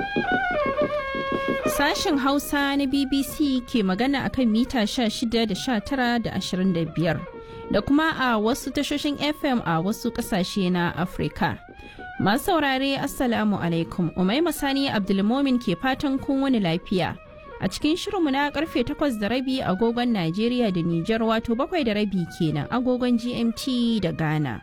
Sashen Hausa na BBC ke magana akan mita 16 da 19 da 25 da kuma a wasu tashoshin FM a wasu kasashe na Afirka. Masu saurare Assalamu alaikum, Umaima Sani Abdulmomin ke fatan kun wani lafiya. A cikin shirinmu na karfe 8 da rabi agogon Najeriya da Nijar wato bakwai da rabi kenan agogon GMT da Ghana.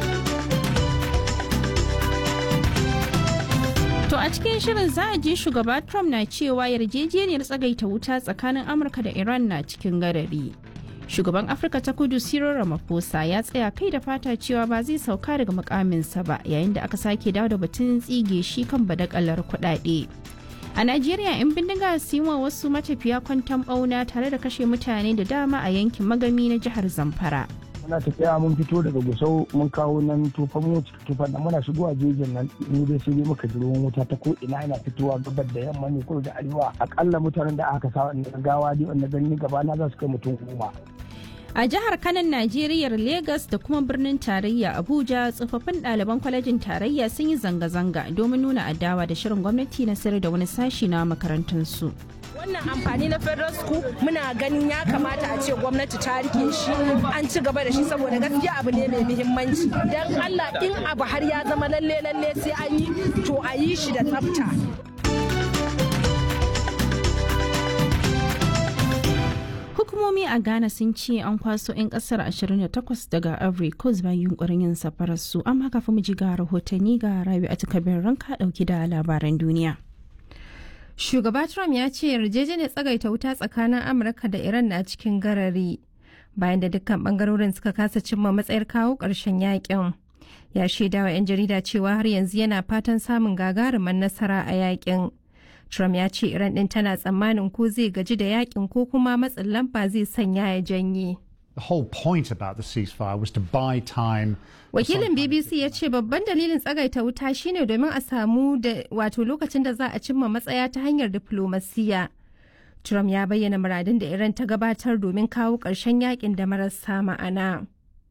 To a cikin shirin za a ji shugaba Trump na cewa yarjejeniyar tsagaita wuta tsakanin Amurka da Iran na cikin garari. Shugaban Afirka ta kudu Cyril Ramaphosa ya tsaya kai da fata cewa ba zai sauka daga mukaminsa ba yayin da aka sake dawo da batun tsige shi kan badakalar kuɗaɗe. A Najeriya 'yan bindiga su yi wa wasu matafiya kwantan ɓauna tare da kashe mutane da dama a yankin magami na jihar Zamfara. muna tafiya mun fito daga gusau mun kawo nan tufan mu tufan nan muna shigowa jejin nan mu dai sai dai muka ji ruwan wuta ta ko ina yana fitowa gabar da yamma ne ko da arewa akalla mutanen da aka sa wannan gawa dai wanda gani gaba na za su kai mutum goma A jihar Kanan Najeriya Legas da kuma birnin tarayya Abuja tsofaffin ɗaliban kwalejin tarayya sun yi zanga-zanga domin nuna adawa da shirin gwamnati na sayar da wani sashi na makarantunsu. wannan amfani na federal school muna ganin ya kamata a ce gwamnati ta rike shi an ci gaba da shi saboda gaskiya abu ne mai muhimmanci dan allah in abu har ya zama lalle lalle sai an yi to a yi shi da tsafta Hukumomi a Ghana sun ce an kwaso 'yan kasar 28 daga Ivory Coast bayan yunkurin yin safarar su amma kafin mu ji ga rahotanni ga Rabi a takabin ranka dauki da labaran duniya. Shugaba Trump ya ce yarjejeniyar tsagaita wuta tsakanin Amurka da Iran na cikin garari bayan da dukkan bangarorin suka kasa cimma matsayar kawo ƙarshen yakin. Ya shaida wa 'yan jarida cewa har yanzu yana fatan samun gagarumin nasara a yakin. Trump ya ce Iran ɗin tana tsammanin ko zai gaji da yakin ko kuma matsin lamba zai sanya ya janye. The whole point about the ceasefire was to buy time. Wakilin BBC ya ce babban dalilin tsagaita wuta shine domin a samu da wato lokacin da za a cimma matsaya ta hanyar diflomasiya. Trump ya bayyana muradin da Iran ta gabatar domin kawo ƙarshen yakin da marasa ma'ana.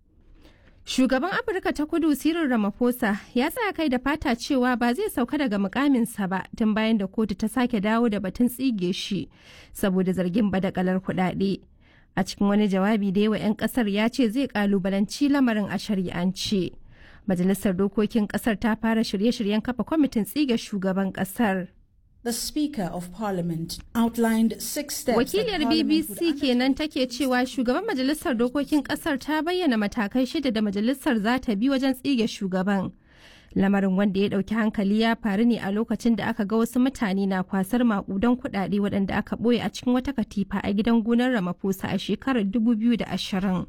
Shugaban Afirka ta kudu Cyril Ramaphosa ya tsaya kai da fata cewa ba zai sauka daga mukaminsa ba tun bayan da kotu ta sake dawo da batun tsige shi saboda zargin badakalar kuɗaɗe. a cikin wani jawabi da yawa 'yan kasar ya ce zai kalubalanci lamarin a shari'ance majalisar dokokin kasar ta fara shirye-shiryen kafa kwamitin tsige shugaban kasar The Speaker of Parliament outlined six steps. Wakiliyar BBC kenan take cewa shugaban majalisar dokokin kasar ta bayyana matakai shida da majalisar za ta bi wajen tsige shugaban. lamarin wanda ya dauki hankali ya faru ne a lokacin da aka ga wasu mutane na kwasar makudan kudade waɗanda aka ɓoye a cikin wata katifa a gidan gonar ramaphosa a shekarar 2020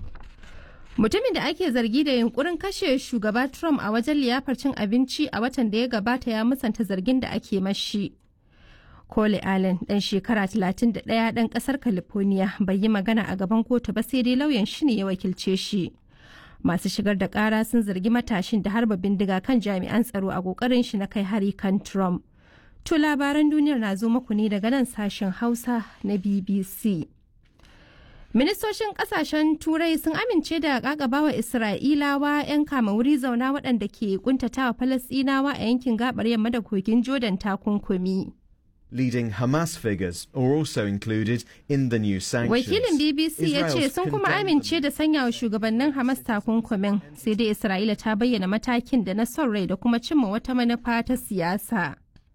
mutumin da ake zargi da yunkurin kashe shugaba trump a wajen liyafar cin abinci a watan da ya gabata ya musanta zargin da ake mashi Cole Allen ɗan shekara 31 ɗan ƙasar California bai yi magana a gaban kotu ba sai dai lauyan shi ne ya wakilce shi. masu shigar da kara sun zargi matashin da harba bindiga kan jami'an tsaro a kokarin shi na kai hari kan Trump. To labaran duniyar na zo muku ne daga nan sashen Hausa na BBC. Ministocin kasashen Turai sun amince da kakabawa Isra'ilawa 'yan kama wuri zauna waɗanda ke kuntatawa Falasɗinawa a yankin gabar yamma da kogin Jordan takunkumi. Leading Hamas figures are also included in the new sanctions. Wakilin BBC ya ce sun kuma amince da sanya wa shugabannin Hamas takunkumin sai dai Isra'ila ta bayyana matakin da na son rai da kuma cimma wata manufa ta siyasa.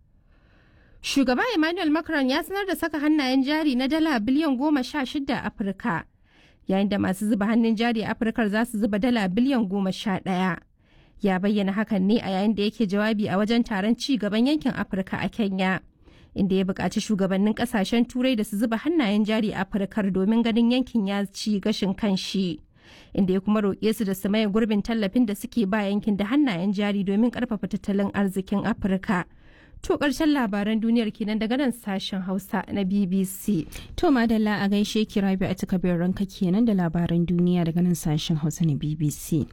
Shugaba Emmanuel Macron ya sanar da saka hannayen jari na dala biliyan goma sha shida a Afirka, yayin da masu zuba hannun jari a Afirka za su zuba dala biliyan goma sha ɗaya. Ya bayyana hakan ne a yayin da yake jawabi a wajen taron ci gaban yankin Afirka a Kenya. inda ya buƙaci shugabannin ƙasashen turai da su zuba hannayen jari a afirkar domin ganin yankin ya ci gashin kanshi inda ya kuma roƙe su da su maye gurbin tallafin da suke ba yankin da hannayen jari domin ƙarfafa tattalin arzikin afirka to ƙarshen labaran duniyar kenan daga nan sashen hausa na bbc To madalla a gaishe ki rabi a takabin ranka kenan da labaran duniya daga nan sashen hausa na BBC.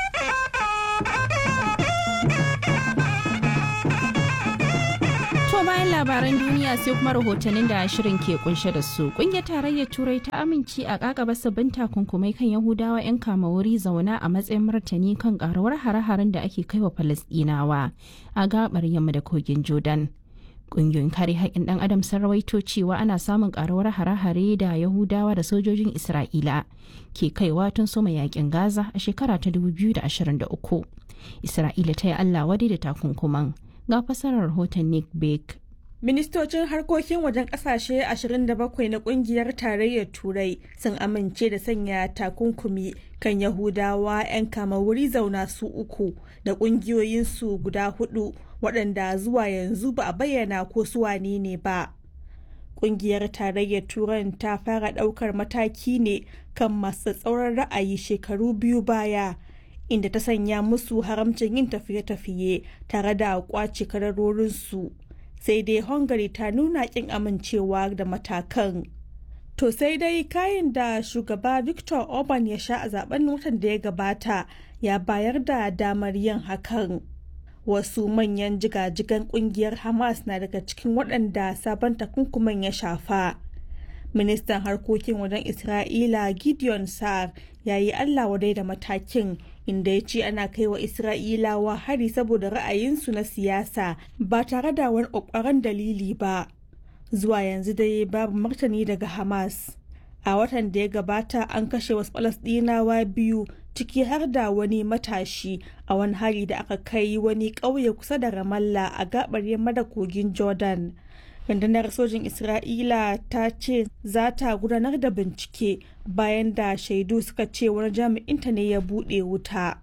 To bayan labaran duniya sai kuma rahotannin da shirin ke kunshe da su. Kungiyar tarayyar Turai ta amince a kakaba sabbin takunkumai kan Yahudawa 'yan kama wuri zauna a matsayin martani kan karuwar hare-haren da ake kai wa Falasɗinawa a gabar yamma da kogin Jordan. Ƙungiyoyin kare haƙƙin ɗan adam sun rawaito cewa ana samun ƙaruwar hare-hare da Yahudawa da sojojin Isra'ila ke kaiwa tun soma yaƙin Gaza a shekara ta 2023. Isra'ila ta yi Allah wadai da takunkuman. Ga fasarar rahoton Nick Bake. Ministocin harkokin wajen kasashe 27 na kungiyar tarayyar Turai sun amince da sanya takunkumi kan Yahudawa 'yan kama wuri zauna su uku da kungiyoyinsu guda hudu waɗanda zuwa yanzu ba a bayyana ko su wane ne ba. Kungiyar tarayyar Turan ta fara ɗaukar mataki ne kan masu tsauran ra'ayi shekaru biyu baya. inda ta sanya musu haramcin yin tafiye-tafiye tare da kwace kadarorinsu. sai dai hungary ta nuna kin amincewa da matakan to sai dai kayan da shugaba victor orban ya sha a zaben watan da ya gabata ya bayar da damar yin hakan wasu manyan jigajigan kungiyar hamas na daga cikin waɗanda sabon takunkuman ya shafa ministan harkokin wajen isra'ila gideon sa'ar ya yi allah wadai da matakin inda ya ce ana kai wa isra'ilawa hari saboda ra'ayinsu na siyasa ba tare da wani ƙwaƙwaran dalili ba zuwa yanzu dai babu martani daga hamas a watan da ya gabata an kashe wasu falasɗinawa biyu ciki har da wani matashi a wani hari da aka kai wani ƙauye kusa da ramallah a gaɓar yamma da kogin jordan rundunar sojin isra'ila ta ce za ta gudanar da bincike bayan da shaidu suka ce wani jami'inta ne ya buɗe wuta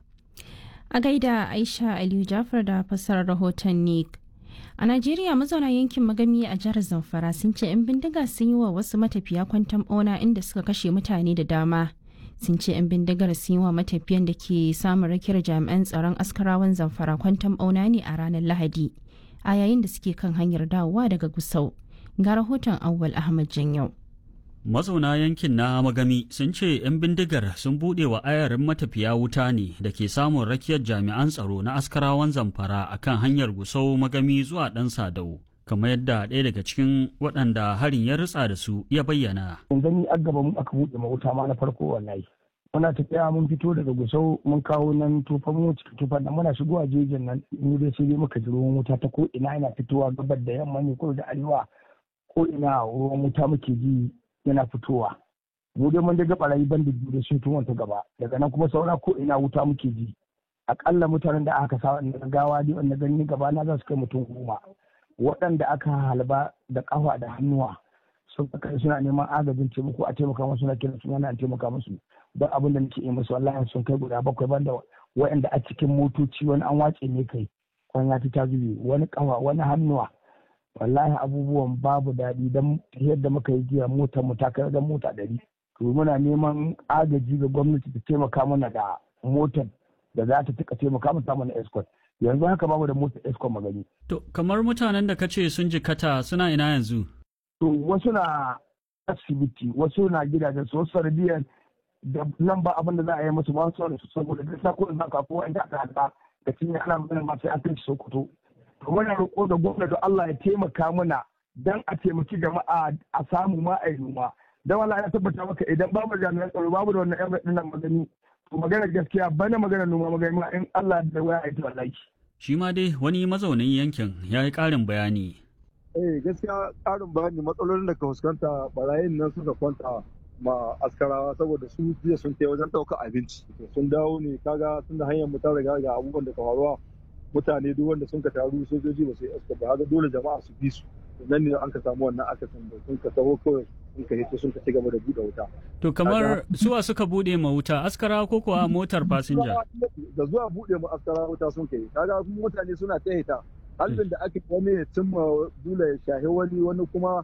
a gaida aisha aliyu jafar da fassarar rahoton nick a najeriya mazauna yankin magami a jihar zamfara sun ce 'yan bindiga sun yi wa wasu matafiya kwantan bauna inda suka kashe mutane da dama sun ce 'yan bindigar sun yi wa matafiyan da ke samun rakiyar jami'an tsaron askarawan zamfara kwantan bauna ne a ranar lahadi a yayin da suke kan hanyar dawowa daga Gusau. Ga rahoton Awwal Ahmad Janyau. Mazauna yankin na Magami sun ce 'yan bindigar sun buɗe wa ayarin matafiya wuta ne da ke samun rakiyar jami'an tsaro na askarawan zamfara a kan hanyar Gusau Magami zuwa ɗan Sadau. kamar yadda ɗaya daga cikin waɗanda harin ya ritsa da su ya bayyana. Yanzu ni a gaba mu aka buɗe ma wuta ma na farko wallahi. muna tafiya mun fito daga gusau mun kawo nan tufan mu cikin tufan nan muna shigowa jejin nan mu dai sai dai muka ji ruwan wuta ta ko ina yana fitowa gabar da yamma ne ko da arewa ko ina ruwan wuta muke ji yana fitowa mu dai mun daga barayi ban da biyu da sun tuwon ta gaba daga nan kuma saura ko ina wuta muke ji akalla mutanen da aka sa wannan gawa dai wanda gani gaba na za su kai mutum goma waɗanda aka halba da kafa da hannuwa sun kai suna neman agajin taimako a taimaka musu na kiran suna na taimaka musu don abin da nake yi musu wallahi sun kai guda bakwai banda waɗanda a cikin motoci wani an wace ne kai kwanya ta zube wani kafa wani hannuwa wallahi abubuwan babu daɗi don yadda muka yi jiya motar mu ta kai wajen mota ɗari to muna neman agaji ga gwamnati ta taimaka mana da motar da za ta tuka taimaka mana mana escort yanzu haka babu da motar escort magani. To kamar mutanen da ka ce sun jikata suna ina yanzu? To wasu na asibiti wasu na gidajen su wasu sanadiyar da nan ba abin da za a yi musu ba su su saboda duk sako da ka ko inda aka hada da cinye ana magana ma sai an kai Sokoto to muna roƙo da gwamnati Allah ya taimaka mana dan a taimaki jama'a a samu ma a yi noma dan Allah ya tabbata maka idan babu jami'an tsaro babu da wannan yan nan magani to magana gaskiya bana magana noma magani ma in Allah da waya ya ta wallahi Shi ma dai wani mazaunin yankin ya yi ƙarin bayani. Eh gaskiya ƙarin bayani matsalolin da ka fuskanta barayin nan suka kwanta ma askarawa saboda su jiya sun kai wajen ɗaukar abinci sun dawo ne kaga tun da hanyar mutar riga ga abubuwan da ka faruwa mutane duk wanda sun ka taru sojoji ba su yi aska ba haka dole jama'a su bi su nan ne an ka samu wannan akasin da sun ka taho kawai sun ka hito sun ka ci gaba da buɗe wuta. To kamar suwa suka buɗe ma wuta askara ko kuwa motar fasinja? Da zuwa buɗe ma askara wuta sun kai kaga mutane suna ta hita halin da ake wani ya cimma dole ya shahi wani wani kuma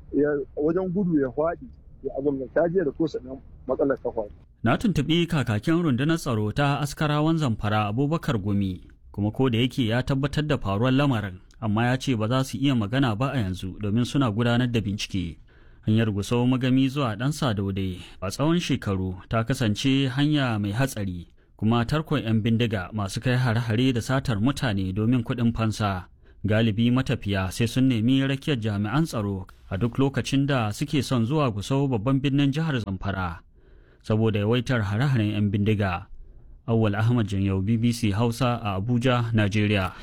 wajen gudu ya faɗi ya abin da ta da ko sanan matsalar ta faru. Na tuntuɓi kakakin rundunar tsaro ta askarawan zamfara Abubakar Gumi kuma ko da yake ya tabbatar da faruwar lamarin amma ya ce ba za su iya magana ba a yanzu domin suna gudanar da bincike. Hanyar Gusau magami zuwa ɗan Sadaude a tsawon shekaru ta kasance hanya mai hatsari kuma tarkon 'yan bindiga masu kai hare-hare da satar mutane domin kuɗin fansa. Galibi matafiya sai sun nemi rakiyar jami'an tsaro a duk lokacin da suke son zuwa Gusau babban birnin jihar Zamfara saboda yawaitar hare-haren 'yan bindiga. Awwal Ahmad Janyau BBC Hausa a Abuja, Najeriya.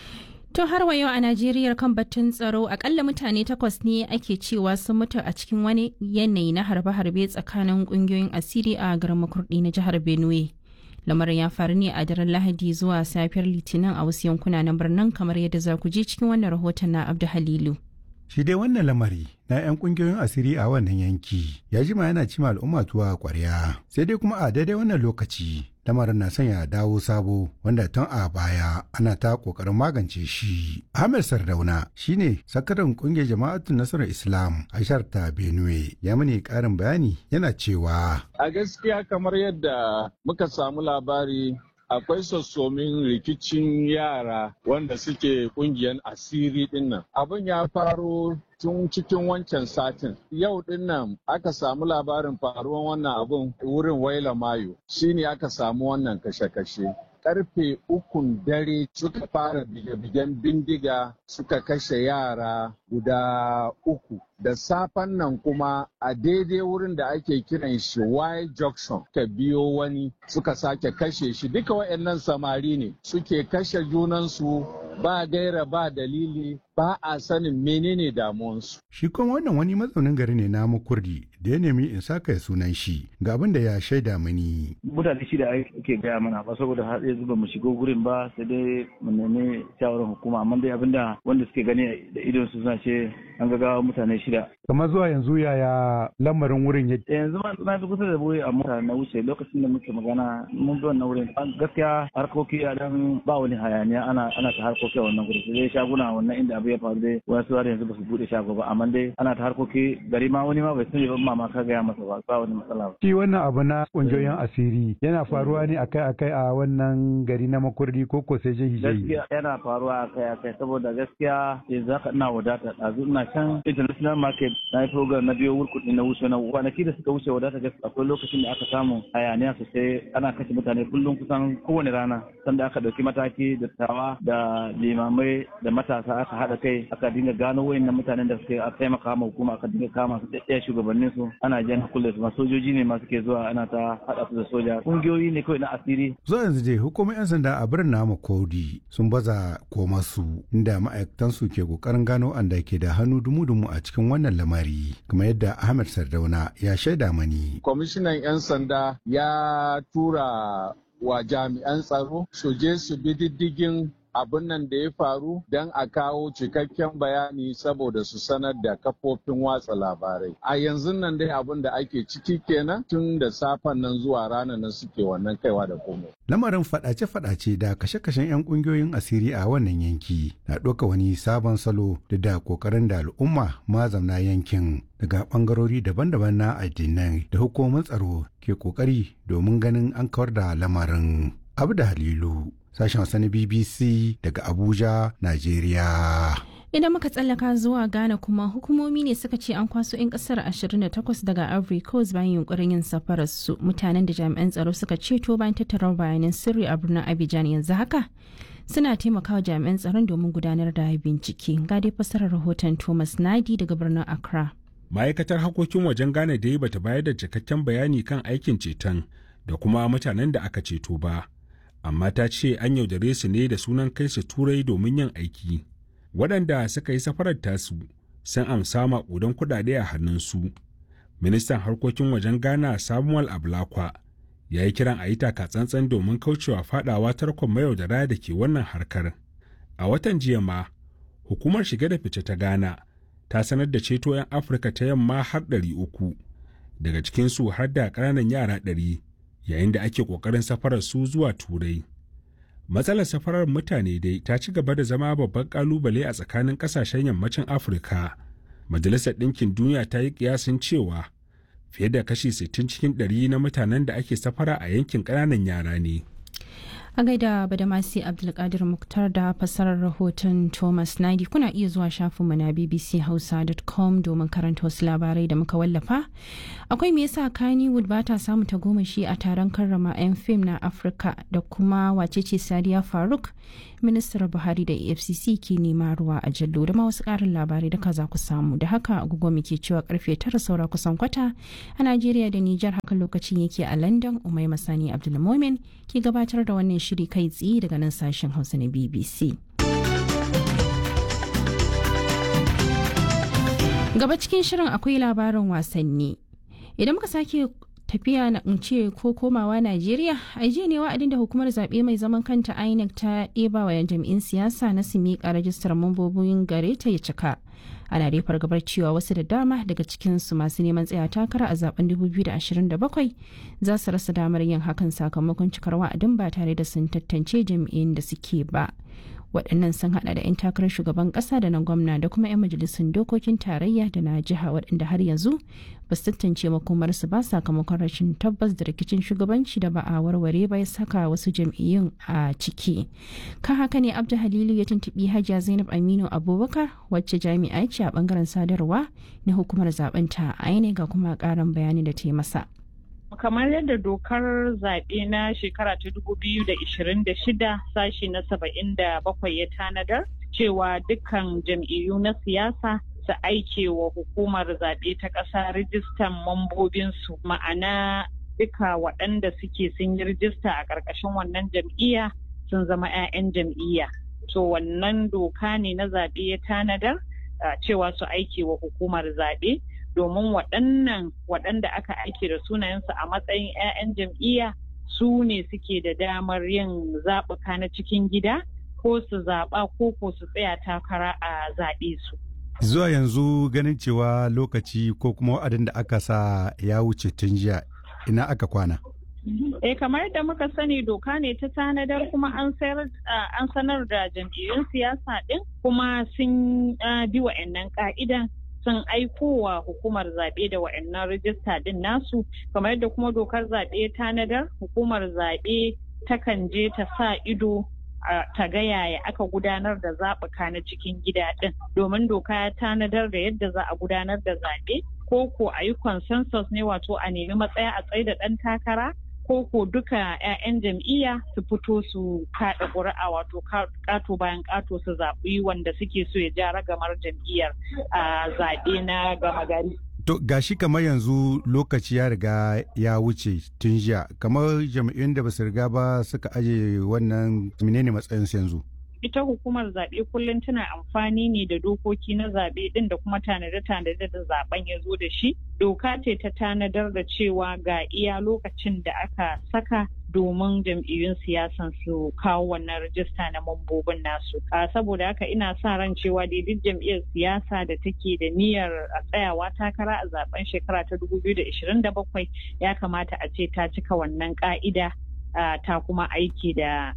To har wa yau a Najeriya kan batun tsaro akalla mutane takwas ne ake cewa sun mutu a cikin wani yanayi na harbe-harbe tsakanin kungiyoyin asiri a garin makurdi na jihar Benue. Lamarin ya faru ne a daren Lahadi zuwa safiyar Litinin a wasu yankuna na birnin kamar yadda za ku ji cikin wannan rahoton na Abdu Halilu. Shi dai wannan lamari na 'yan kungiyoyin asiri a wannan yanki ya jima yana cima al'umma tuwa kwarya sai dai kuma a daidai wannan lokaci lamarin na sanya dawo sabo wanda tun a baya ana ta kokarin magance shi. Ahmed Sardauna shine sakataren kungiyar jama'atun nasarar Islam a ta Benue ya mani karin bayani yana cewa. A gaskiya kamar yadda muka samu labari akwai sassomin rikicin yara wanda suke kungiyar asiri dinnan. Abin ya faro tun cikin wancan satin. Yau dinnan aka samu labarin faruwan wannan abun wurin waila mayo shine aka samu wannan kashe-kashe. karfe ukun dare suka fara bige-bigen bindiga suka kashe yara guda uku da safen nan kuma a daidai wurin da ake kiran shi Y junction ka biyo wani suka sake kashe shi duka waɗannan samari ne suke kashe junansu ba gaira ba dalili ba a sanin menene damuwansu. Shi kuma wannan wani mazaunin gari ne na kurdi da ya nemi in saka sunan shi ga abin da ya shaida mani. Mutane shida ake gaya mana ba saboda har yanzu ba mu shigo gurin ba sai dai mu nemi shawarar hukuma amma dai abinda wanda suke gani da idon su suna ce an ga mutane shida. Kamar zuwa yanzu yaya lamarin wurin ya Yanzu ma na fi kusa da wuri a mota na wuce lokacin da muke magana mun bi wannan wurin gaskiya harkoki a dan ba wani hayaniya ana ana ta harkoki a wannan gurin sai dai shaguna wannan inda abu ya faru dai wasu har yanzu ba su bude shago ba amma dai ana ta harkoki gari ma wani ma bai sani ba mama ka gaya masa ba ba wani matsala ba. Shi wannan abu na kungiyoyin asiri yana faruwa ne akai-akai a wannan gari na makurdi ko ko sai jihi Gaskiya yana faruwa akai-akai saboda gaskiya yanzu haka ina wadata ɗazu ina can international market na yi program na biyo wurkuɗi na wuce na kwanaki da suka wuce wadata gaskiya akwai lokacin da aka samu hayaniya sosai ana kashe mutane kullum kusan kowane rana sanda aka ɗauki mataki da tawa da limamai da matasa aka haɗa kai aka dinga gano wayannan mutanen da suke a taimaka ma hukuma aka dinga kama su ɗaya shugabannin su ana jan kulle su sojoji ne masu ke zuwa ana ta haɗa su da soja kungiyoyi ne kawai na asiri. Zuwa yanzu dai hukumar 'yan sanda a birnin namu Kodi sun baza koma su inda ma'aikatan su ke kokarin gano anda ke da hannu dumu-dumu a cikin wannan lamari kamar yadda Ahmed Sardauna ya shaida mani. Kwamishinan 'yan sanda ya tura wa jami'an tsaro su je su bi diddigin abin nan da ya faru don a kawo cikakken bayani saboda su sanar da kafofin watsa labarai. A yanzu nan dai abin da ake ciki kenan tun da safen nan zuwa ranar nan suke wannan kaiwa da komai. Lamarin fadace-fadace da kashe-kashen 'yan kungiyoyin asiri a wannan yanki na ɗauka wani sabon salo da da kokarin da al'umma mazamna yankin daga ɓangarori daban-daban na addinai da hukumomin tsaro ke kokari domin ganin an kawar da lamarin. Abu da Halilu. sashen Hausa na BBC daga Abuja, Najeriya. Idan muka tsallaka zuwa Ghana kuma hukumomi ne suka ce an kwaso 'yan kasar 28 daga Ivory Coast bayan yunkurin yin safarar su mutanen da jami'an tsaro suka ceto bayan tattara bayanan sirri a birnin Abidjan yanzu haka suna taimakawa jami'an tsaron domin gudanar da bincike. Ga dai fasarar rahoton Thomas Nadi daga birnin Accra. Ma'aikatar harkokin wajen Ghana dai bata bayar da cikakken bayani kan aikin ceton da kuma mutanen da aka ceto ba. amma ta ce an yaudare su ne da sunan kai su turai domin yin aiki waɗanda suka yi safarar tasu sun amsa maƙudan kuɗaɗe a hannunsu ministan harkokin wajen ghana samuel ablakwa ya yi kiran a yi tsantsan domin kaucewa faɗawa tarkon mayaudara da ke wannan harkar a watan jiya ma hukumar shige da fice ta ghana ta sanar da ceto 'yan afirka ta yamma har ɗari uku daga cikinsu har da ƙananan yara ɗari yayin da ake ƙoƙarin safarar su zuwa turai matsalar safarar mutane dai ta ci gaba da zama babban ƙalubale a tsakanin ƙasashen yammacin afirka majalisar ɗinkin duniya ta yi ƙiyasin cewa fiye da kashi 60 cikin 100 na mutanen da ake safara a yankin ƙananan yara ne a gaida badamasi abdulkadir muktar da fasarar rahoton thomas nadi kuna iya zuwa shafinmu na bbchausa.com domin karanta wasu labarai da muka wallafa akwai me yasa kannywood ba ta samu tagomashi a taron karrama 'yan fim na afirka da kuma wacece sadiya faruk ministar buhari da efcc ke nema ruwa a jallo da ma wasu karin labarai da za ku samu da haka agogo muke cewa karfe tara saura kusan kwata a najeriya da nijar haka lokacin yake a london umai masani abdulmomin ke gabatar da wannan shiri kai tsaye daga nan sashen hausa na bbc Gaba cikin shirin akwai labarin wasanni. Idan muka sake tafiya na ce ko komawa Najeriya, a jiya ne wa'adin da hukumar zaɓe mai zaman kanta INEC ta ɗeba wa jam'in siyasa na su miƙa rajistar mambobin gare ta ya cika. Ana dai fargabar cewa wasu da dama daga cikinsu masu neman tsaya takara a zaben 2027 za su rasa damar yin hakan sakamakon cikar wa'adin ba tare da sun tantance jam'iyyun da suke ba. waɗannan sun hada da 'yan takarar shugaban ƙasa da na gwamna da kuma 'yan majalisun dokokin tarayya da na jiha waɗanda har yanzu ba su tantance makomarsu ba sakamakon rashin tabbas da rikicin shugabanci da ba a warware ba ya saka wasu jam'iyyun a ciki kan haka ne abdu halilu ya tuntuɓi hajiya zainab aminu abubakar wacce jami'a ce a bangaren sadarwa na hukumar zaben ta a ga kuma ƙarin bayani da ta yi masa kamar yadda dokar zaɓe na shekara ta da shida sashi na saba'in da bakwai ya tanadar cewa dukkan jam'iyyu na siyasa su aike wa hukumar zaɓe ta ƙasa rijistan mambobinsu ma'ana duka waɗanda suke sun yi rijista a ƙarƙashin wannan jam'iyya sun zama 'ya'yan jam'iyya to wannan doka ne na zaɓe ya tanadar cewa su aike wa hukumar zaɓe domin waɗannan waɗanda aka aike da sunayensu a matsayin 'ya'yan jam'iyya su ne suke da damar yin zaɓuka na cikin gida ko su zaɓa ko ko su tsaya takara a zaɓe su. Zuwa yanzu ganin cewa lokaci ko kuma wa'adin da aka sa ya wuce tun jiya ina aka kwana. Eh kamar yadda muka sani doka ne ta tanadar kuma an sanar da jam'iyyun siyasa ɗin kuma sun bi wa'annan ka'idan sun aikowa hukumar zaɓe da wa'annan rijista ɗin nasu kamar yadda kuma dokar zaɓe tanadar hukumar zaɓe takan je ta sa ido ta ga yaya aka gudanar da zaɓuka na cikin gida ɗin domin doka ya tanadar da yadda za a gudanar da zaɓe ko ko a yi consensus ne wato a nemi matsaya a tsaye da ɗan takara ko ko duka 'ya'yan jam'iyya su fito su kaɗa ƙuri'a wato ƙato bayan ƙato su zaɓi wanda suke so ya ja ragamar jam'iyyar a zaɓe na gama gari. To gashi kamar yanzu lokaci ya riga ya wuce tun jiya kamar jam'iyyun da ba su riga ba suka aje wannan menene matsayinsu yanzu. ita hukumar zaɓe kullum tana amfani ne da dokoki na zaɓe ɗin da kuma tanade-tanade da zaɓen ya zo da shi doka ce ta tanadar da cewa ga iya lokacin da aka saka domin jam'iyyun siyasan su kawo wannan rajista na mambobin nasu saboda haka ina sa ran cewa duk jam'iyyar siyasa da take da niyyar a tsayawa takara a zaben shekara ta 2027 ya kamata a ce ta cika wannan ka'ida ta kuma aiki da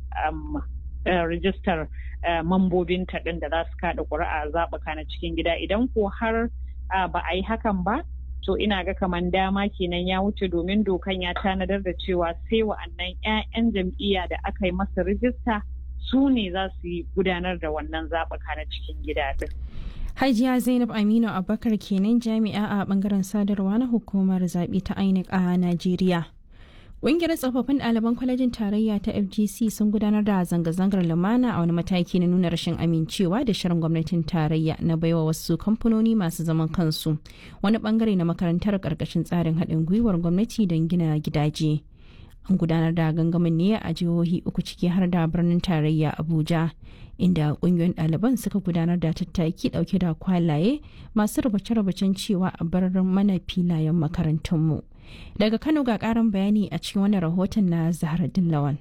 rijistar mambobinta ɗin da za su kaɗa ƙuri'a zaɓuka na cikin gida idan ko har ba a yi hakan ba to ina ga kaman dama kenan ya wuce domin dokan ya tanadar da cewa sai wa'annan 'ya'yan jam'iyya da aka yi masa rijista su ne za su yi gudanar da wannan zaɓuka na cikin gida ɗin. Hajiya Zainab Aminu Abubakar kenan jami'a a bangaren sadarwa na hukumar zaɓe ta INEC a Najeriya. Ƙungiyar tsofaffin ɗaliban kwalejin tarayya ta FGC sun gudanar da zanga-zangar lumana a wani mataki na nuna rashin amincewa da shirin gwamnatin tarayya na baiwa wasu kamfanoni masu zaman kansu wani bangare na makarantar ƙarƙashin tsarin haɗin gwiwar gwamnati don gina gidaje. An gudanar da gangamin ne a jihohi uku ciki har da birnin tarayya Abuja, inda ƙungiyoyin ɗaliban suka gudanar da tattaki ɗauke da kwalaye masu rubuce-rubucen cewa a bar mana filayen makarantunmu. Daga Kano ga karin bayani a cikin wani rahoton na Zaharaddin Lawan.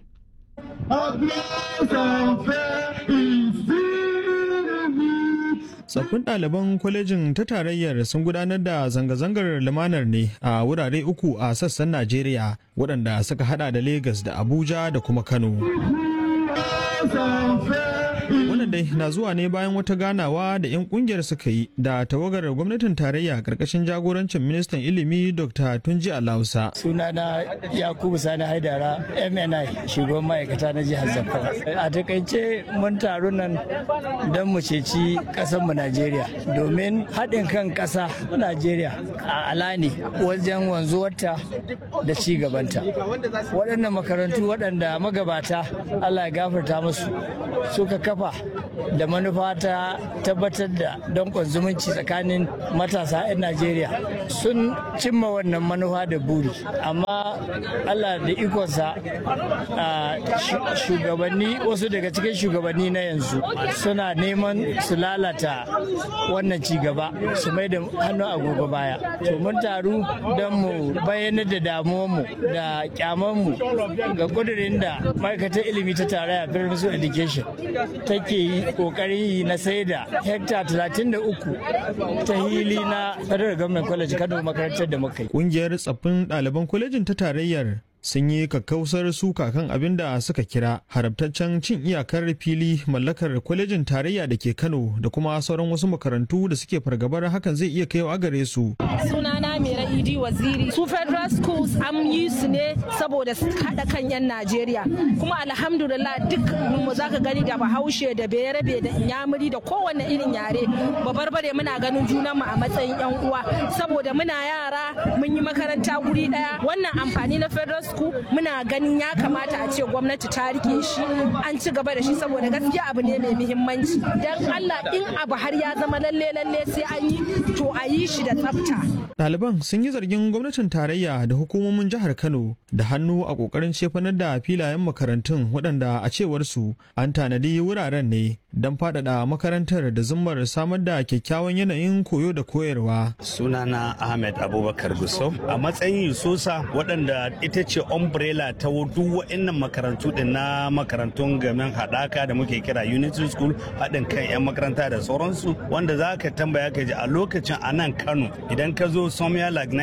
Tsaffin ɗaliban kwalejin ta tarayyar sun gudanar da zanga-zangar lumanar ne a wurare uku a sassan Najeriya waɗanda suka hada da Legas da Abuja da kuma Kano. Wannan dai na zuwa ne bayan wata ganawa da 'yan kungiyar suka yi da tawagar gwamnatin tarayya karkashin jagorancin ministan ilimi Dr. Tunji Alausa. Sunana Yakubu Sani Haidara MNI shugaban ma'aikata na jihar Zamfara. A takaice mun taru nan don mu ceci mu Najeriya domin haɗin kan ƙasa Najeriya a alani wajen wanzuwarta da ci gabanta. Waɗannan makarantu waɗanda magabata Allah ya gafarta musu suka kafa da manufa ta tabbatar da dankon zumunci tsakanin matasa 'yan najeriya sun cimma wannan manufa da buri amma allah da ikonsa shugabanni wasu daga cikin shugabanni na yanzu suna neman su lalata wannan ci gaba su mai da hannu agogo baya to mun taru don mu bayyanar da damuwanmu da kyamanmu ga kudurin da ma'aikatar ilimi ta tarayya Federal Education take yi kokarin yi na sai da hekta 33 ta hili na Federal Government College Kano makarantar da muka yi. Kungiyar tsaffin ɗaliban kwalejin ta tarayyar sun yi kakkausar suka kan abin da suka kira haramtaccen cin iyakar fili mallakar kwalejin tarayya da ke kano da kuma sauran wasu makarantu da suke fargabar hakan zai iya kaiwa gare su sunana mera idi waziri su federal schools an yi su ne saboda su haɗa kan yan najeriya kuma alhamdulillah duk mu zaka gani da bahaushe da bayarabe da inyamuri da kowanne irin yare babarbare muna ganin junan mu a matsayin yan uwa saboda muna yara mun yi makaranta guri daya wannan amfani na federal school muna ganin ya kamata a ce gwamnati ta rike shi an ci gaba da shi saboda gaskiya abu ne mai muhimmanci dan Allah in abu har ya zama lalle lalle sai an yi to a yi shi da tsafta ɗaliban sun yi zargin gwamnatin tarayya da hukumomin jihar kano da hannu a ƙoƙarin cefanar da filayen makarantun waɗanda a cewar su an tanadi wuraren ne don faɗaɗa makarantar da zummar samar da kyakkyawan yanayin koyo da koyarwa sunana ahmed abubakar gusau a matsayin yusosa waɗanda ita ce umbrella ta duk wa'annan makarantu din na makarantun gamin haɗaka da muke kira unity school haɗin kan 'yan makaranta da sauransu wanda za ka tambaya ka ji a lokacin a nan kano idan ka zo somewhere like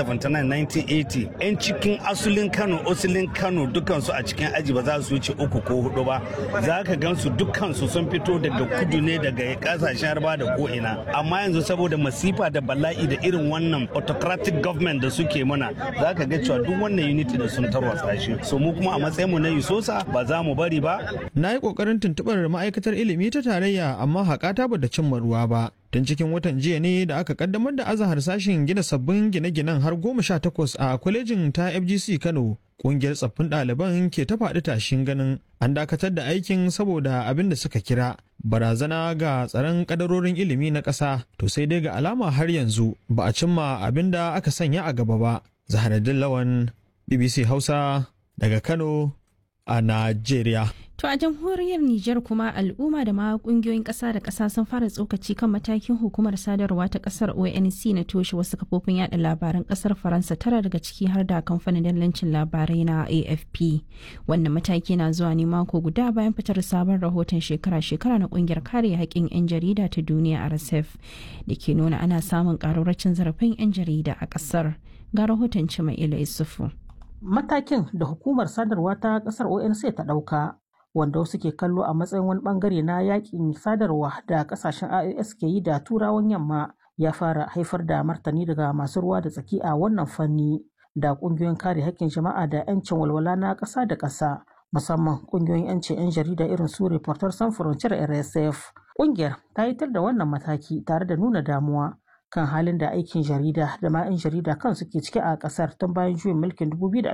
1979-1980 'yan cikin asulin kano asulin kano dukansu a cikin aji ba za su wuce uku ko hudu ba za ka gansu dukansu sun fito daga kudu ne daga kasashen harba da ko'ina amma yanzu saboda masifa da bala'i da irin wannan autocratic government da suke mana za ka ga cewa duk wannan unity da sun tarwatsa shi so mu kuma a matsayin mu na yusosa ba za mu bari ba na yi kokarin tuntuɓar ma'aikatar ilimi ta tarayya amma haƙata ba da cimma ruwa ba tun cikin watan jiya ne da aka kaddamar da azahar sashen gina sabbin gine-ginen har goma sha takwas a kwalejin ta fgc kano kungiyar tsaffin ɗaliban ke ta faɗi tashin ganin an dakatar da aikin saboda abin da suka kira barazana ga tsaron kadarorin ilimi na ƙasa to sai dai ga alama har yanzu ba a cimma abin da aka sanya a gaba ba zaharaddin lawan bbc hausa daga kano a najeriya To a jamhuriyar Nijar kuma al'umma da ma kungiyoyin ƙasa da ƙasa sun fara tsokaci kan matakin hukumar sadarwa ta ƙasar ONC na toshe wasu kafofin yada labaran ƙasar Faransa tara daga ciki har da kamfanin dallancin labarai na AFP. Wannan mataki na zuwa ne mako guda bayan fitar sabon rahoton shekara-shekara na ƙungiyar kare haƙƙin 'yan jarida ta duniya RSF da ke nuna ana samun ƙararracin zarafin 'yan jarida a ƙasar. Ga rahoton Cima'ila Isufu. Matakin da hukumar sadarwa ta ƙasar ONC ta ɗauka wanda wasu ke kallo a matsayin wani bangare na yakin sadarwa da kasashen IOS ke yi da turawan yamma ya fara haifar da martani daga masu ruwa da tsaki a wannan fanni da kungiyoyin kare haƙƙin jama'a da 'yancin walwala na ƙasa da ƙasa musamman kungiyoyin 'yancin 'yan jarida irin su Reporters Sans Frontières RSF. Kungiyar ta yitar da wannan mataki tare da nuna damuwa kan halin da aikin jarida da ma 'yan jarida kan suke ciki a kasar tun bayan juyin mulkin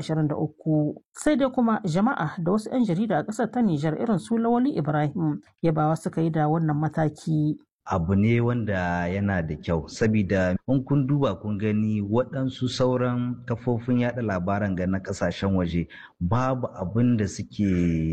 2023 sai dai kuma jama'a da wasu 'yan jarida a kasar ta Nijar irin su Lawali Ibrahim yabawa suka yi da wannan mataki. abu ne wanda yana da kyau sabida in kun duba kun gani waɗansu sauran kafofin yada labaran ga na ƙasashen waje babu abin da suke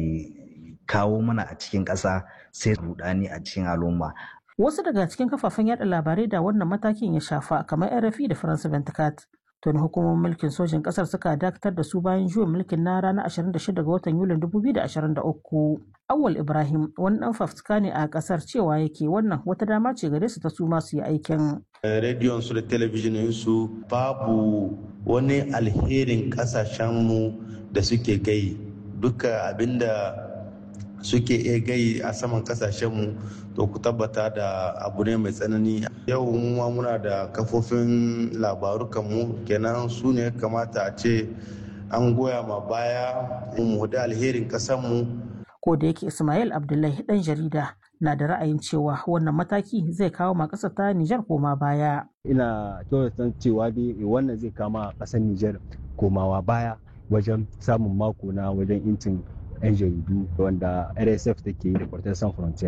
kawo mana a cikin ƙasa sai rudani a cikin al'umma Wasu daga cikin kafafen yada labarai da wannan matakin ya shafa kamar RFI da France 24. Tuni hukumomin mulkin sojin kasar suka dakatar da su bayan juyin mulkin na ranar 26 ga watan Yulin 2023. Awal Ibrahim wani dan fafutuka ne a kasar cewa yake wannan wata dama ce gare su ta su masu yi aikin. Rediyon su da talabijinin su babu wani alherin kasashenmu da suke gai duka abinda suke iya gai a saman kasashenmu to ku tabbata da abu ne mai tsanani yau ma muna da kafofin labaru mu kenan su ne kamata a ce an goya ma baya mu da alherin kasanmu ko da yake ismail abdullahi dan jarida na da ra'ayin cewa wannan mataki zai kawo ma ƙasar ta nijar koma baya ina kyautata cewa dai wannan zai kama ƙasar nijar komawa baya wajen samun mako na wajen intin 'yan jaridu wanda rsf take yi da kwartar san frontier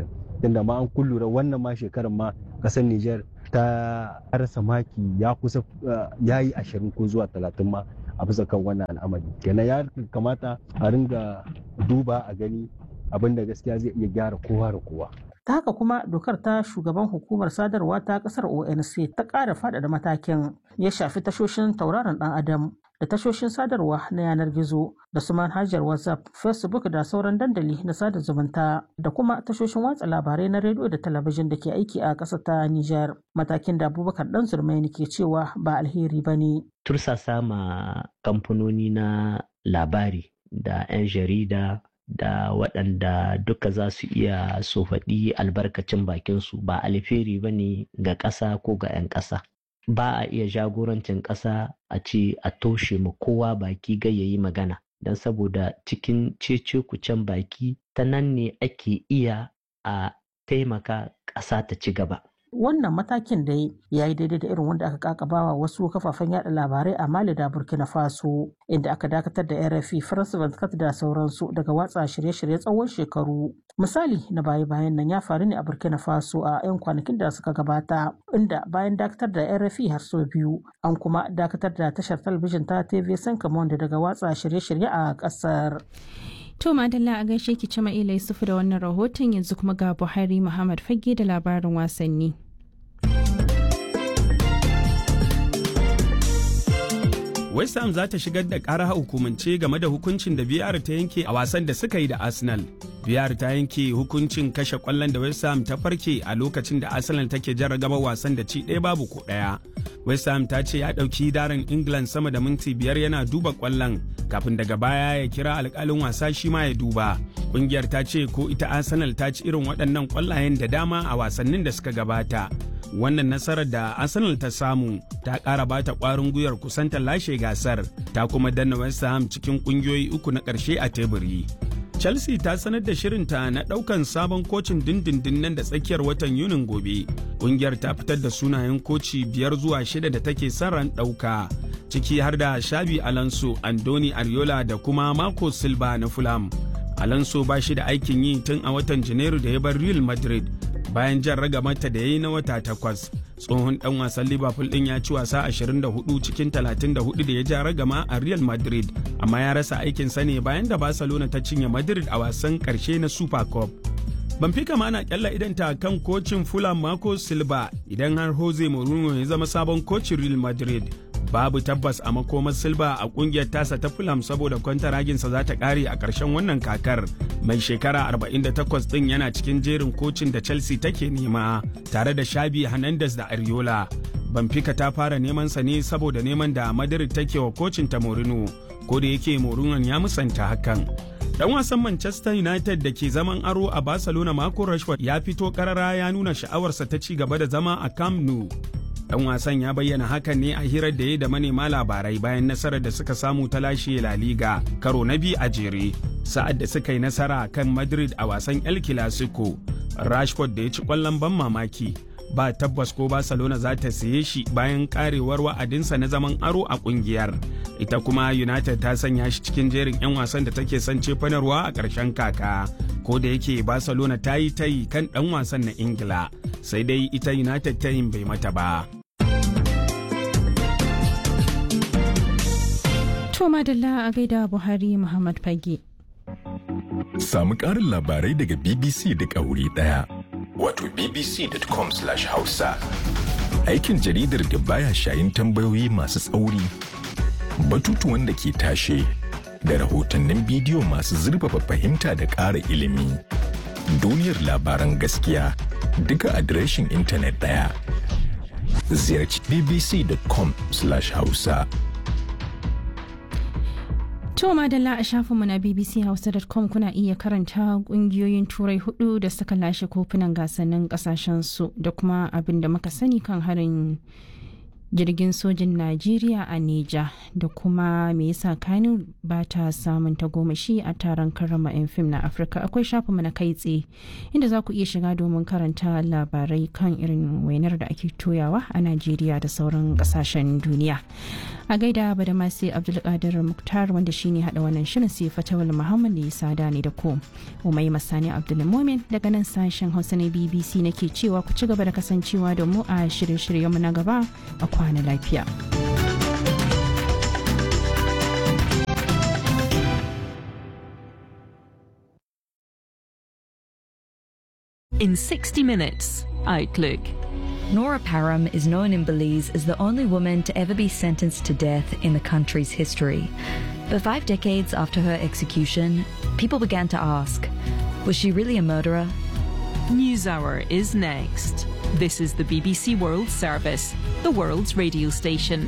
tunda ma an kullura wannan ma shekarar ma kasar Nijar ta rasa maki ya kusa ya yi ashirin ko zuwa talatin ma a bisa kan wannan al'amari kenan ya kamata a ringa duba a gani abin da gaskiya zai iya gyara kowa da kowa ta haka kuma dokar ta shugaban hukumar sadarwa ta kasar onc ta ƙara faɗaɗa matakin ya shafi tashoshin tauraron ɗan adam da tashoshin sadarwa na yanar gizo da su manhajar whatsapp facebook da sauran dandali na sada zumunta da kuma tashoshin watsa labarai na rediyo da talabijin da ke aiki a ƙasar ta niger matakin da abubakar dan zurmaini ke cewa ba alheri ba ne tursasa ma kamfanoni na labari da 'yan jarida da waɗanda duka za su iya su faɗi albarkacin bakinsu ba alheri ba ne ga ƙasa ko ga 'yan ƙasa ba a iya jagorancin ƙasa a ce a toshe ma kowa baki ga yayi magana don saboda cikin cece kucen baki ta nan ne ake iya a taimaka ƙasa ta ci gaba wannan matakin da ya yi daidai da irin wanda aka kakabawa wasu kafafen yada labarai a mali da burkina faso inda aka dakatar da rfi france 24 da sauransu daga watsa shirye-shirye tsawon shekaru misali na baya-bayan nan ya faru ne a burkina faso a 'yan kwanakin da suka gabata inda bayan dakatar da rfi har sau biyu an kuma dakatar da tashar talabijin ta tv sankamon daga watsa shirye-shirye a kasar To Madalla a gaishe ki cima ila Yusufu da wannan rahoton yanzu kuma ga Buhari Muhammad Fage da labarin wasanni. West Ham za ta shigar da ƙara hukumance game da hukuncin da VR ta yanke a wasan da suka yi da Arsenal. VR ta yanke hukuncin kashe ƙwallon da West Ham ta farke a lokacin da Arsenal take jarragaba wasan da ci ɗaya babu ko ɗaya. West Ham ta ce ya ɗauki daren England sama da minti biyar yana duba ƙwallon kafin daga baya ya kira alƙalin wasa shi ma ya duba. Ƙungiyar ta ce ko ita Arsenal ta ci irin waɗannan ƙwallayen da dama a wasannin da suka gabata. wannan nasarar da arsenal ta samu ta ƙara bata ƙwarin gwiwar kusanta lashe gasar ta kuma danna west ham cikin ƙungiyoyi uku na ƙarshe a teburi chelsea ta sanar da shirinta na ɗaukan sabon kocin dindindin nan da tsakiyar watan yunin gobe ƙungiyar ta fitar da sunayen koci biyar zuwa shida da take son ran ɗauka ciki har da shabi alonso andoni ariola da kuma marco silva na fulham alonso ba shi da aikin yi tun a watan janairu da ya bar real madrid bayan jan ragamata da ya yi na wata takwas tsohon dan wasan liverpool din ya ci wasa 24 cikin 34 da ya ja ragama a real madrid amma ya rasa aikinsa ne bayan da barcelona ta cinye madrid a wasan karshe na super cup Benfica ma na kyalla idanta kan kocin Fulham Marco Silva idan har Jose Mourinho ya zama sabon kocin Real Madrid. Babu tabbas a makomar Silva a kungiyar tasa ta Fulham saboda kwantaraginsa za ta kare a ƙarshen wannan kakar. Mai shekara 48 ɗin yana cikin jerin kocin da Chelsea take nema tare da Shabi Hernandez da Ariola. Benfica ta fara neman sa ne saboda neman da Madrid take wa kocin ta Mourinho, ko da yake Mourinho ya musanta hakan. Dan wasan Manchester United da ke zaman aro a Barcelona Marco Rashford ya fito karara ya nuna sha'awarsa ta ci gaba da zama a Camp Nou. Dan wasan ya bayyana hakan ne a hirar da ya da manema labarai bayan nasarar da suka samu ta lashe La Liga karo na biyu a jere. Sa'ad da suka yi nasara kan Madrid a wasan El Clasico, Rashford da ya ci kwallon ban mamaki. ba tabbas ko Barcelona za ta siye shi bayan karewar wa'adinsa na zaman aro a kungiyar. Ita kuma United ta sanya shi cikin jerin 'yan wasan da take son cefanarwa a ƙarshen kaka. Ko da yake Barcelona ta yi tayi kan ɗan wasan na Ingila, sai dai ita United ta yin bai mata ba. To madalla a gaida Buhari Muhammad Fage. Samu ƙarin labarai daga BBC duk a wuri ɗaya. Wato bbc.com/hausa. Aikin jaridar da baya shayin tambayoyi masu tsauri, batutuwan da ke tashe, da rahotannin bidiyo masu zurfafa fahimta da ƙara ilimi. Duniyar labaran gaskiya duka adireshin intanet ɗaya. Ziyarci bbc.com/hausa. To madalla a shafinmu na bbchausa.com kuna iya karanta kungiyoyin turai hudu da suka lashe kofunan gasannin kasashensu da kuma abin da muka sani kan harin jirgin sojin Najeriya a Neja da kuma me yasa Kano ba ta samun tagomashi a taron karrama 'yan fim na Afirka akwai shafinmu na kai tsaye inda za ku iya shiga domin karanta labarai kan irin wainar da ake toyawa a Najeriya da sauran kasashen duniya. A gaida ba da masu Abdulkadir Muktar wanda shine hada wannan shirin sai Fatawul Muhammad ya sada ne da ku. Umai Masani Abdulmumin daga nan sashen Hausa na BBC nake cewa ku ci gaba da kasancewa da mu a shirye-shiryenmu na gaba a kwana lafiya. In 60 Minutes, Outlook. Nora Parham is known in Belize as the only woman to ever be sentenced to death in the country's history. But five decades after her execution, people began to ask was she really a murderer? NewsHour is next. This is the BBC World Service, the world's radio station.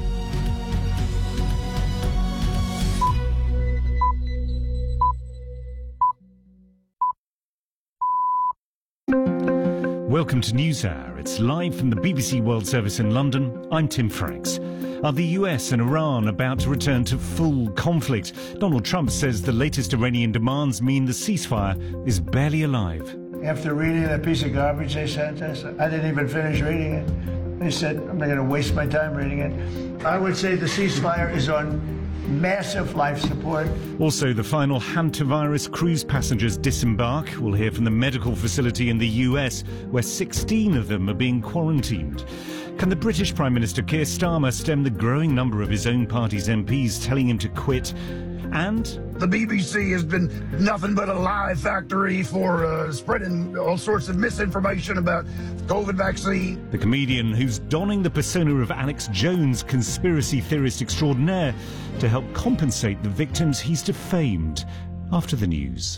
Welcome to NewsHour. It's live from the BBC World Service in London. I'm Tim Franks. Are the US and Iran about to return to full conflict? Donald Trump says the latest Iranian demands mean the ceasefire is barely alive. After reading that piece of garbage they sent us, I didn't even finish reading it. They said, I'm not going to waste my time reading it. I would say the ceasefire is on massive life support. Also, the final hantavirus cruise passengers disembark. We'll hear from the medical facility in the US, where 16 of them are being quarantined. Can the British Prime Minister Keir Starmer stem the growing number of his own party's MPs telling him to quit? And the BBC has been nothing but a lie factory for uh, spreading all sorts of misinformation about COVID vaccine. The comedian who's donning the persona of Alex Jones, conspiracy theorist extraordinaire, to help compensate the victims he's defamed. After the news.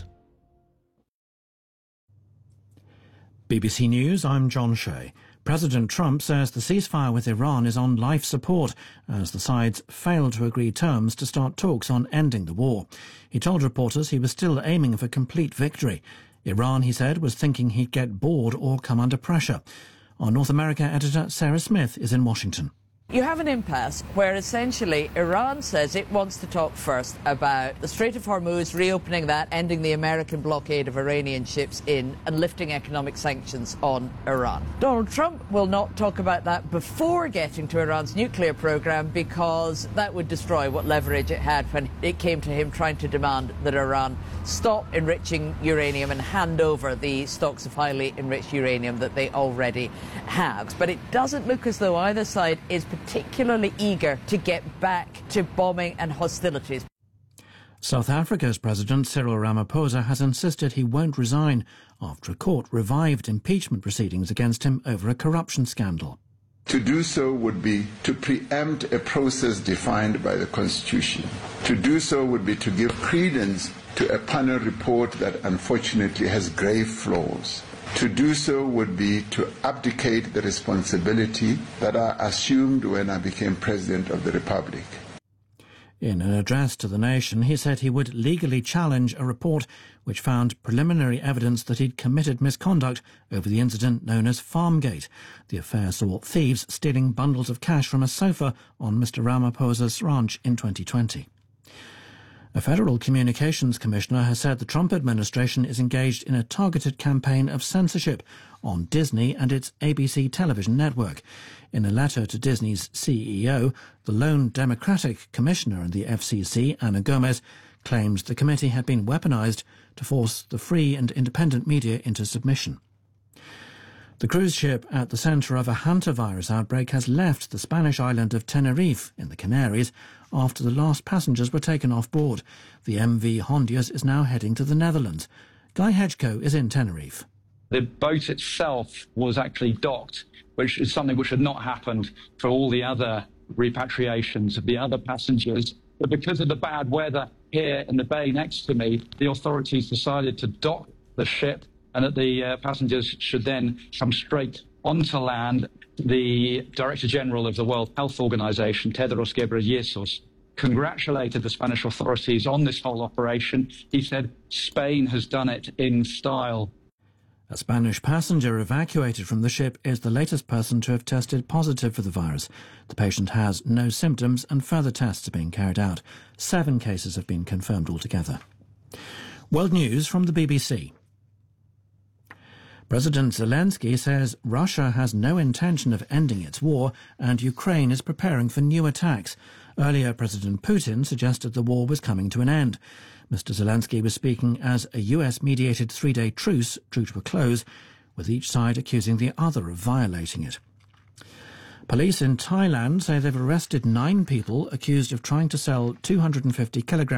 BBC News, I'm John Shea. President Trump says the ceasefire with Iran is on life support as the sides failed to agree terms to start talks on ending the war. He told reporters he was still aiming for complete victory. Iran, he said, was thinking he'd get bored or come under pressure. Our North America editor Sarah Smith is in Washington. You have an impasse where essentially Iran says it wants to talk first about the Strait of Hormuz, reopening that, ending the American blockade of Iranian ships in, and lifting economic sanctions on Iran. Donald Trump will not talk about that before getting to Iran's nuclear program because that would destroy what leverage it had when it came to him trying to demand that Iran stop enriching uranium and hand over the stocks of highly enriched uranium that they already have. But it doesn't look as though either side is particularly eager to get back to bombing and hostilities. South Africa's President Cyril Ramaphosa has insisted he won't resign after a court revived impeachment proceedings against him over a corruption scandal. To do so would be to preempt a process defined by the Constitution. To do so would be to give credence to a panel report that unfortunately has grave flaws. To do so would be to abdicate the responsibility that I assumed when I became President of the Republic. In an address to the nation, he said he would legally challenge a report which found preliminary evidence that he'd committed misconduct over the incident known as Farmgate. The affair saw thieves stealing bundles of cash from a sofa on Mr. Ramaphosa's ranch in 2020. A federal communications commissioner has said the Trump administration is engaged in a targeted campaign of censorship on Disney and its ABC television network. In a letter to Disney's CEO, the lone Democratic commissioner in the FCC, Anna Gomez, claims the committee had been weaponized to force the free and independent media into submission. The cruise ship at the centre of a hantavirus outbreak has left the Spanish island of Tenerife in the Canaries after the last passengers were taken off board. The MV Hondias is now heading to the Netherlands. Guy Hedgecoe is in Tenerife. The boat itself was actually docked, which is something which had not happened for all the other repatriations of the other passengers. But because of the bad weather here in the bay next to me, the authorities decided to dock the ship and that the uh, passengers should then come straight onto land. The Director General of the World Health Organization, Tedros Ghebreyesus, congratulated the Spanish authorities on this whole operation. He said Spain has done it in style. A Spanish passenger evacuated from the ship is the latest person to have tested positive for the virus. The patient has no symptoms and further tests are being carried out. Seven cases have been confirmed altogether. World News from the BBC. President Zelensky says Russia has no intention of ending its war and Ukraine is preparing for new attacks. Earlier, President Putin suggested the war was coming to an end. Mr. Zelensky was speaking as a US mediated three day truce drew to a close, with each side accusing the other of violating it. Police in Thailand say they've arrested nine people accused of trying to sell 250 kilograms.